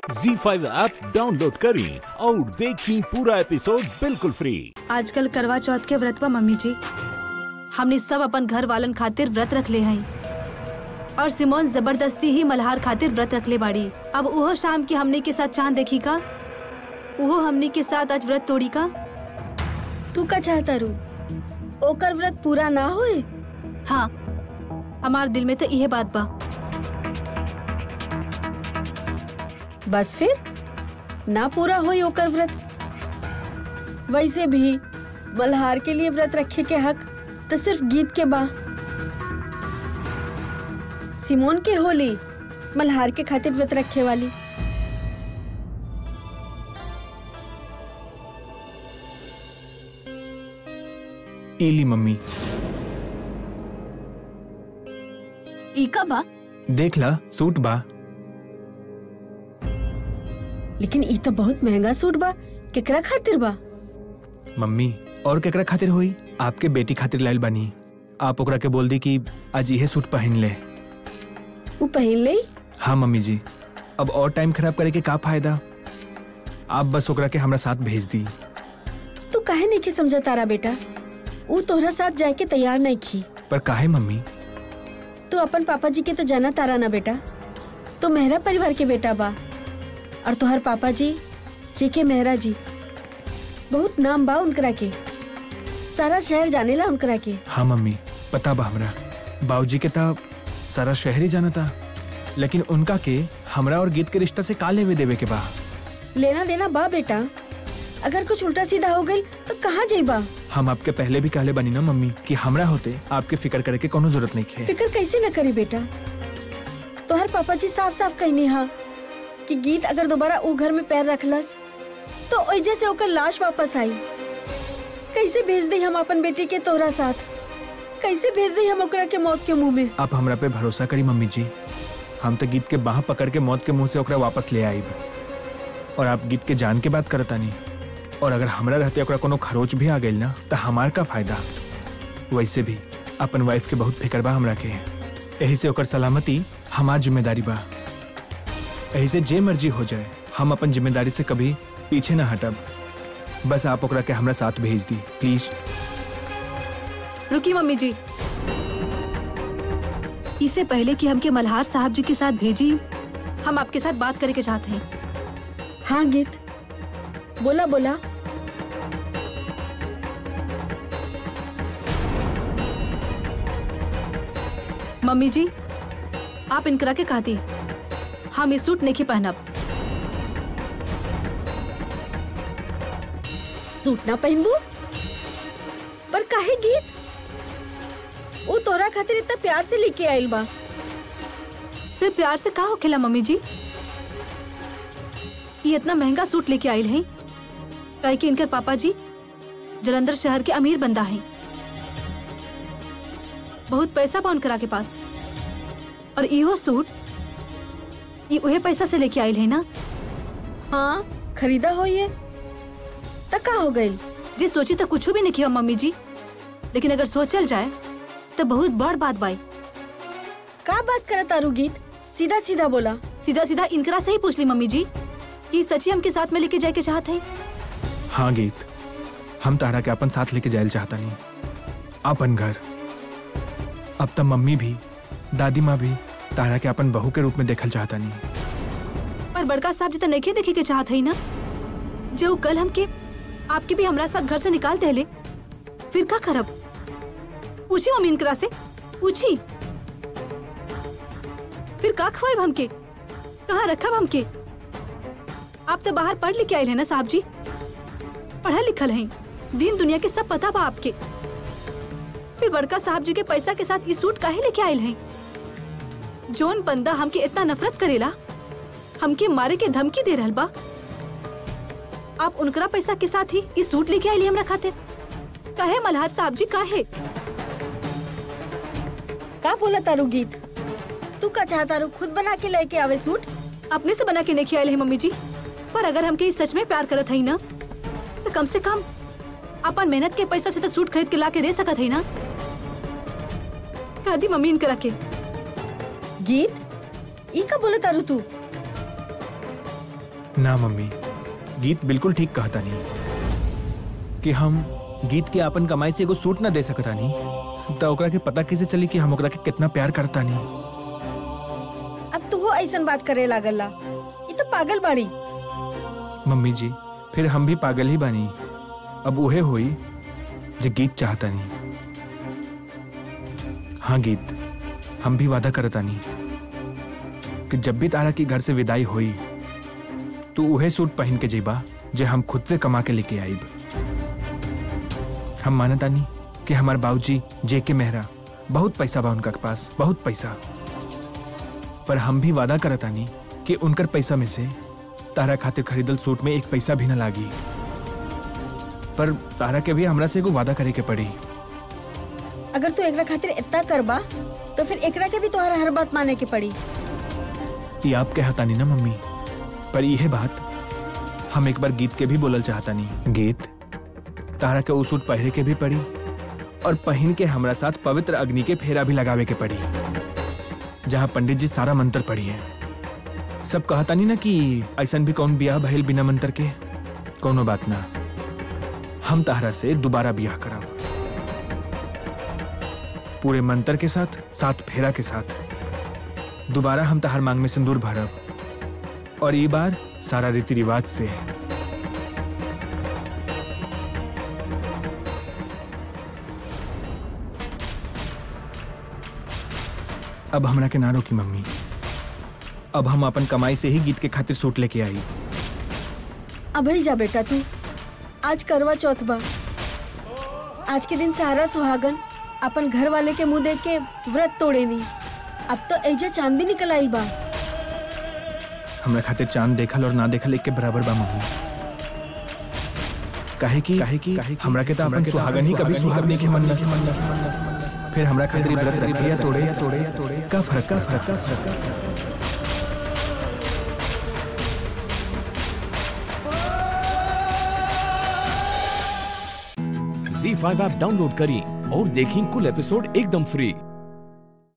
जी five app download करें और देखें पूरा एपिसोड बिल्कुल फ्री आजकल करवा चौथ के व्रत बा मम्मी जी हमने सब अपन घर वालन खातिर व्रत रख ले हई और सिमोन जबरदस्ती ही मल्हार खातिर व्रत रख ले बाड़ी अब उहो शाम की हमने के साथ चांद देखी का उहो हमने के साथ आज व्रत तोड़ी का तू का चाहता रू ओकर व्रत पूरा ना होए हाँ हमार दिल में तो यह बात बा बस फिर ना पूरा होई ओकर व्रत वैसे भी मल्हार के लिए व्रत रखे के हक तो सिर्फ गीत के बा सिमोन के होली मल्हार के खातिर व्रत रखे वाली एली मम्मी इका बा देख ला सूट बा लेकिन ई तो बहुत महंगा सूट बा केकरा खातिर बा मम्मी और केकरा खातिर होई आपके बेटी खातिर लाइल बानी आप ओकरा के बोल दी कि आज यह सूट पहन ले ऊ पहन ले हाँ मम्मी जी अब और टाइम खराब करे के का फायदा आप बस ओकरा के हमरा साथ भेज दी तू काहे नहीं के समझा तारा बेटा ऊ तोहरा साथ जाए के तैयार नहीं खी पर काहे मम्मी तू अपन पापा जी के तो जाना तारा ना बेटा तो मेहरा परिवार के बेटा बा और तोहर पापा जी जी के मेहरा जी बहुत नाम बा उनकरा के सारा शहर जानेला उनकरा के हाँ मम्मी पता बा हमरा बाबूजी के ता सारा शहर ही जाना था लेकिन उनका के हमरा और गीत के रिश्ता से का लेवे देवे के बा लेना देना बा बेटा अगर कुछ उल्टा सीधा हो गई तो कहाँ जाइबा हम आपके पहले भी कहले बनी ना मम्मी कि हमरा होते आपके फिक्र करे के कोनो जरूरत नहीं है फिक्र कैसे न करी बेटा तोहर पापा जी साफ साफ कहनी हा कि गीत अगर दोबारा ऊ घर में पैर रखलस तो ओइजे से ओकर लाश वापस आई कैसे भेज दी हम अपन बेटी के तोहरा साथ कैसे भेज दी हम ओकरा के मौत के मुंह में आप हमरा पे भरोसा करी मम्मी जी हम तो गीत के बाह पकड़ के मौत के मुंह से ओकरा वापस ले आईब और आप गीत के जान के बात करता नहीं और अगर हमरा रहते ओकरा कोनो खरोच भी आ गई ना तो हमार का फायदा वैसे भी अपन वाइफ के बहुत फिक्र बा हमरा के यही से ओकर सलामती हमार जिम्मेदारी बा यही से जे मर्जी हो जाए हम अपन जिम्मेदारी से कभी पीछे ना हटब बस आप ओकरा के हमरा साथ भेज दी प्लीज रुकी मम्मी जी इससे पहले कि हमके मल्हार साहब जी के साथ भेजी हम आपके साथ बात करे के चाहते हैं हाँ गीत बोला बोला मम्मी जी आप इनकरा के कहती हम ये सूट नहीं पहनब सूट ना पहनबू पर काहे गीत वो तोहरा खातिर इतना प्यार से लेके आइल बा सिर्फ प्यार से का होखेला मम्मी जी ये इतना महंगा सूट लेके आयल हैं काहे कि इनकर पापा जी जलंधर शहर के अमीर बंदा हैं बहुत पैसा बा उनकरा के पास और इहो सूट ये उहे पैसा से लेके आयल है ना हाँ खरीदा हो ये तक का हो गई जे सोची तो कुछ भी नहीं किया मम्मी जी लेकिन अगर सोचल जाए तो बहुत बड़ बात बाई का बात करत तारू गीत सीधा सीधा बोला सीधा सीधा इनकरा से ही पूछ ली मम्मी जी कि सची हमके साथ में लेके जाए के चाहत हैं हाँ गीत हम तारा के अपन साथ लेके जायल चाहता नहीं अपन घर अब तब मम्मी भी दादी माँ भी तारा के अपन बहू के रूप में देखल चाहता नहीं पर बड़का साहब जी तो नहीं देखे के चाहत है ना जो कल हमके आपके भी हमरा साथ घर से निकाल देले फिर का करब पूछी मम्मी इनकरा से पूछी फिर का खवाइब हमके कहाँ रखब हमके आप तो बाहर पढ़ लिख के आए हैं ना साहब जी पढ़ल लिखल हैं दिन दुनिया के सब पता बा आपके फिर बड़का साहब जी के पैसा के साथ ये सूट काहे लेके आयल हैं जोन बंदा हमके इतना नफरत करेला हमके मारे के धमकी दे रहल बा आप उनकरा पैसा के साथ ही ये सूट लेके आइली हमरा खातिर काहे मल्हार साहब जी काहे का बोला तारू गीत तू का चाहता रू खुद बना के लेके आवे सूट अपने से बना के नहीं आइले हैं मम्मी जी पर अगर हमके ई सच में प्यार करत हई ना तो कम से कम अपन मेहनत के पैसा से तो सूट खरीद के ला के दे सकत हई ना कह दी मम्मी इनकरा के गीत ई का बोले तारू तू ना मम्मी गीत बिल्कुल ठीक कहता नहीं कि हम गीत के अपन कमाई से एगो सूट ना दे सकता नहीं तो ओकरा के पता कैसे चली कि हम ओकरा के कितना प्यार करता नहीं अब तू हो ऐसन बात करे लागल ला ये तो पागल बाड़ी मम्मी जी फिर हम भी पागल ही बानी अब उहे होई जो गीत चाहता नहीं हाँ गीत हम भी वादा करता नहीं कि जब भी तारा की घर से विदाई हुई तू उहे सूट पहन के जेबा जे हम खुद से कमा के लेके आईब हम मानता नहीं कि हमार बाबूजी जे के मेहरा बहुत पैसा बा उनका के पास बहुत पैसा पर हम भी वादा करता नहीं कि उनकर पैसा में से तारा खातिर खरीदल सूट में एक पैसा भी न लागी पर तारा के भी हमरा से एगो वादा करे के पड़ी अगर तू एकरा खातिर इतना करबा तो फिर एकरा के भी तुम्हारा हर बात माने के पड़ी ये आप कहता नहीं ना मम्मी पर यह बात हम एक बार गीत के भी बोलल चाहता नहीं गीत तारा के उ सूट पहरे के भी पड़ी और पहन के हमरा साथ पवित्र अग्नि के फेरा भी लगावे के पड़ी जहाँ पंडित जी सारा मंत्र पढ़ी है सब कहता नहीं ना कि ऐसा भी कौन बियाह भइल बिना मंत्र के कोनो बात ना हम तारा से दोबारा बियाह करब पूरे मंत्र के साथ सात फेरा के साथ दोबारा हम तहार मांग में सिंदूर भरब और ये बार सारा रीति रिवाज से अब हमरा के ना रोकी मम्मी अब हम अपन कमाई से ही गीत के खातिर सूट लेके आई अभल जा बेटा तू आज करवा चौथ बा आज के दिन सारा सुहागन अपन घर वाले के मुंह देख के व्रत तोड़े नी अब तो ऐजा चांद भी निकल आइल बा हमरा खातिर चांद देखल और ना देखल एक के बराबर बा मम्मी काहे की काहे की हमरा के तो अपन सुहागन ही कभी सुहाग नहीं के मन फिर हमरा खातिर व्रत रखे या तोड़े या तोड़े या तोड़े का फर्क का फर्क का फर्क का फर्क? झी फाइव ऐप डाउनलोड करें और देखें कुल एपिसोड एकदम फ्री